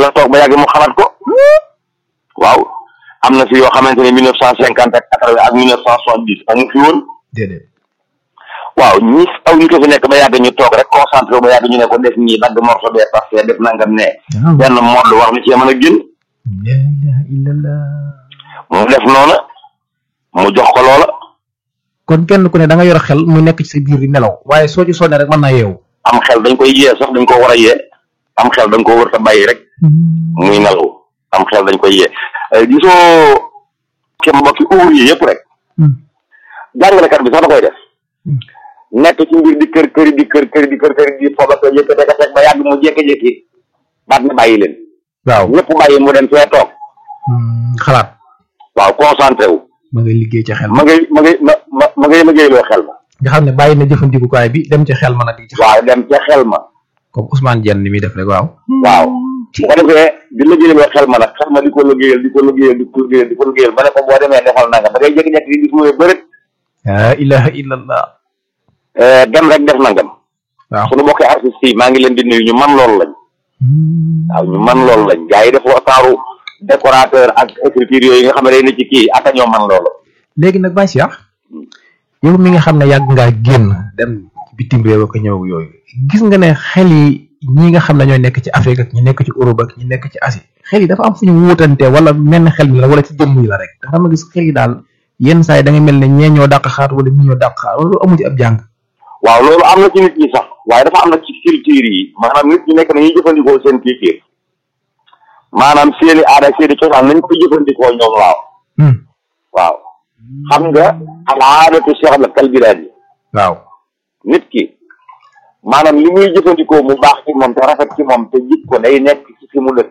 dana toog ba yàgg mu xalaat ko waaw am na fi yoo xamante ne mille neuf cent cinquante ak quatre-vingt ak mille neuf cent soixante-dix amu fi woon déedéet waaw ñi aw ñu ko fi nekk ba yàgg ñu toog rek concentré ba yàgg ñu ne ko def nii dagg morceau bee parce que def nangam ne benn modd war na cee mën a génn la ilaha illallah mu def noona mu jox ko loola kon kenn ku ne da nga yor xel mu nekk ci sa biir di nelaw waaye soo ci sonnee rek mën naa yeewu am xel dañ koy yee sax dañ ko war a yee am xel dañ ko war a bàyyi rek muy nelaw am xel dañ koy yee gisoo ke mbokki ouvrier yëpp rek jàngalekat bi sax da koy def nekk ci mbir di kër këri di kër këri di kër këri di fooba ko yëkkate ka teg ba yàgg mu jékki-jékki baat na bàyyi leen waaw ñëpp bàyyi mu dem fee toog xalaat waaw concentré wu ma ngay liggéey ci xel ma ngay ma ngay ma ma ma ngay liggéeyloo xel ma nga xam ne bàyyi na jëfandikukaay bi dem ci xel ma nag di ci xel waaw dem ca xel ma comme Ousmane Dieng ni muy def rek waaw waaw bu ko defee di liggéeyloo xel ma nag xel ma di ko liggéeyal di ko liggéeyal di ko liggéeyal di ko liggéeyal ba ne ko boo demee defal nanga da ngay jékki-jékki di gis mu ne bërët la ilaha illallah dem rek def nangam waaw suñu bokki artistes yi maa ngi leen di nuyu ñu man loolu lañ waaw ñu man loolu lañ gars yi dafa taaru décorateur ak écriture yooyu nga xam ne day ne ci kii aka ñoo man loolu léegi nag Baye Cheikh yow mi nga xam ne yàgg ngaa génn dem bitim réew ak ñëw yooyu gis nga ne xel yi ñi nga xam ne ñooy nekk ci Afrique ak ñi nekk ci Europe ak ñi nekk ci Asie xel yi dafa am fu ñu wuutante wala menn xel mi la wala ci jëmm yi la rek ndax dama gis xel yi daal yenn saa yi da nga mel ne ñee ñoo dàq xaar wala ñi ñoo dàq xaar wala amu ci ab jàng waaw loolu am na ci nit ñi sax waaye dafa am na ci culture yi maanaam nit ñi nekk nañuy jëfandikoo seen culture maanaam seeni aada seeni cosaan nañ koy jëfandikoo ñoom waaw waaw xam nga al aadatu cheikh la kal bilaad yi waaw nit ki maanaam li muy jëfandikoo mu baax ci moom te rafet ci moom te jik ko day nekk ci fi mu dëkk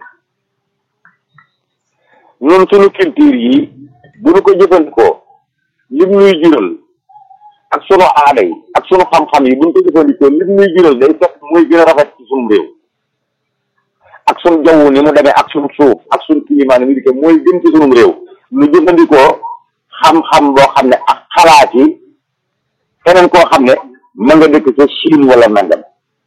ñun suñu culture yi bu ñu ko jëfandikoo lim ñuy jural ak sunu aada yi ak sunu xam-xam yi bu ñu ko jëfandikoo lim ñuy jural day fekk muy gën a rafet ci sunu réew ak sunu jaww ni mu demee ak sunu suuf ak sunu climat ni mu dikkee mooy gën ci sunu réew ñu jëfandikoo xam-xam boo xam ne ak xalaat yi keneen koo xam ne ma nga dëkk ca Chine wala nangam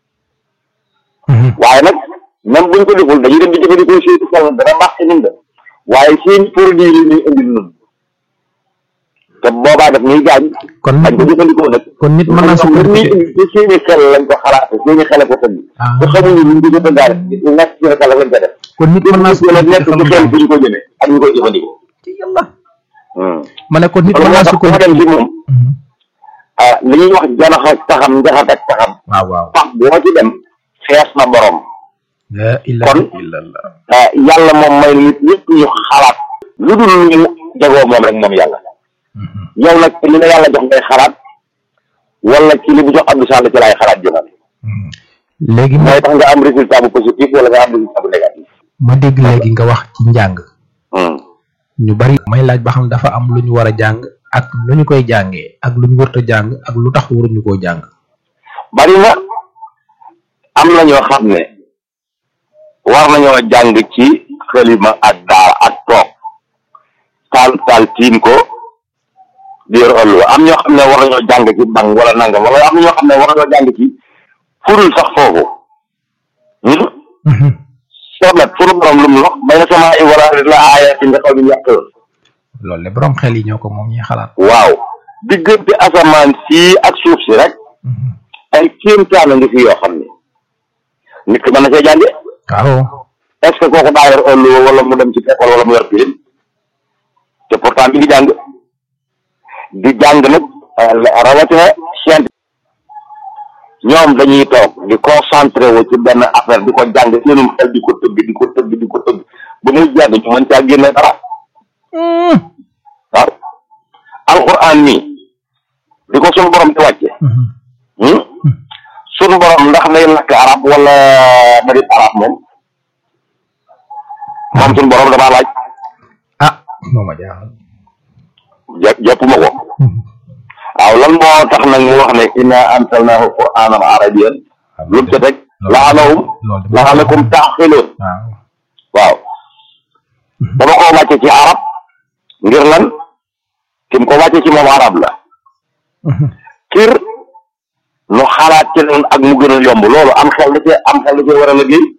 waaye nag même buñ ko deful dañuy dem di jëfandikoo seeni xel dana baax ci ñun de waaye seeni produit yi ñuy indil nun te boobaa daf ñuy gaañ kon dañ ko jëfandikoo nag kon nit mën naa xam nga sukkandiku ni ci seeni xel lañ ko xalaate seeni xel ko tëdd Ah. te xamuñu luñ ko jëfandaale lu nekk ci xel lañ ko def kon nit mën naa nit wala nekk ci sukkandiku xel fi ñu ko jëmee ak ñu koy jëfandikoo ci yàlla Hmm. ma ne kon nit loolu mën moo naa tax ku sukkandiku dem ci moom Mhm. ah li ñuy wax janax ak taxam njaxat ak taxam waaw waaw pax boo ci dem xees na borom la ilaha illallah ah yàlla moom may nit ñëpp ñu xalaat lu dul lu mu jagoo moom rek moom yàlla Mhm. yow nag li la yàlla jox ngay xalaat wala ci li mu jox Abdou Sall ci laay xalaat jëmale Mhm. léegi ma mooy tax nga am résultat bu positif wala nga am résultat bu négatif ma dégg léegi nga wax ci njàng Hmm. ñu bari may laaj ba xam dafa am lu ñu war a jàng ak lu ñu koy jàngee ak lu ñu wërta jàng ak lu tax waruñu koo jàng bari na am na ñoo xam ne war nañoo jàng ci xalima ak daara ak toog taal taal tiim ko di yor ëllu am ñoo xam ne war nañoo jàng ci bang wala nangam wala am na ñoo xam ne war nañoo jàng ci furul sax foofu hmm? soo nag sunu borom lu mu wax bay na sama i wala la aaya ci nga xaw ñu yàq loolu le borom xel yi ñoo ko moom ñuy xalaat waaw diggante asamaan sii ak suuf si rek Mhm. ay kéemtaan a ngi fi yoo xam ne nit ki mën na see jànge waaw est ce que kooku daa yor ëllu wala mu dem ci école wala mu yor pilim te pourtant mi ngi jàng di jàng nag euh, rawatina science ñoom dañuy toog di concentré wu ci benn affaire di ko jàng seenum xel di ko tëgg di ko tëgg di ko tëgg ba muy jàng ñu mën caa génne dara waaw alquran nii di ko sunu borom di wàcce Mhm. hmm? sunu borom ndax day lakk arab wala da di arab moom moom sunu borom damaa laaj ah moo ma jaaxal jàpp jàpp ma ko Mhm. waaw lan moo tax nag mu wax ne inna ansalnahu qur'anan arabiyyan lu mu ca teg la'allahum loolu de la'allakum ta'qiluun waaw waaw dama ko wàcce ci arab ngir lan kim ko wàcce ci moom arab la Mhm. kir nu xalaat ci noonu ak mu gën a yomb loolu am xel da cee am xel da cee war a liggéey